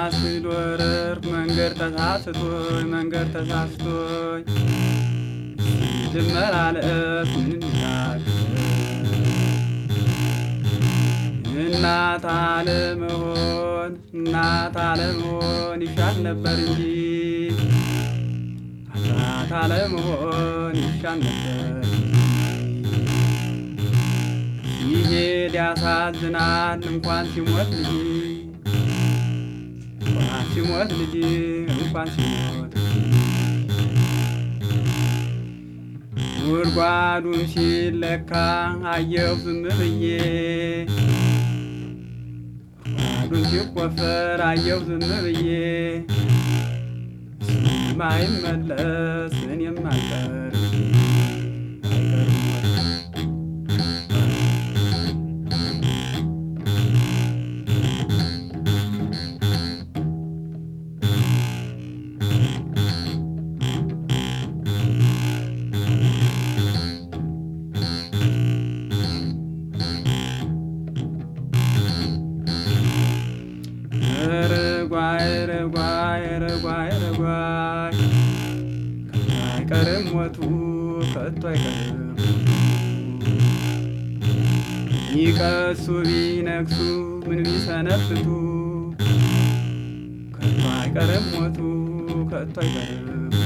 ስዶረር መንገድ ተሳስቶኝ መንገድ ተሳስቶኝ ልመላለስ ምን ይላል እናት አለመሆን እናት አለመሆን ይሻል ነበር እንጂ አባት አለመሆን ይሻል ነበር ሲሄድ ያሳዝናል እንኳን ሲሞት ልጅ እንኳን ሲሞት ልጅ እንኳን ሲሞት ጉድጓዱን ሲለካ አየሁ ዝም ብዬ ጉድጓዱን ሲቆፈር አየሁ ዝም ብዬ ማይመለስ እኔም አልቀር አይቀርም ወይ? ርጓይ ርጓይ ርጓይ ርጓይ ከቶ አይቀርም ሞቱ ከቶ አይቀርም ይቀሱ ቢነግሱ ምን ቢሰነብቱ ከቶ አይቀርም ሞቱ ከቶ አይቀርም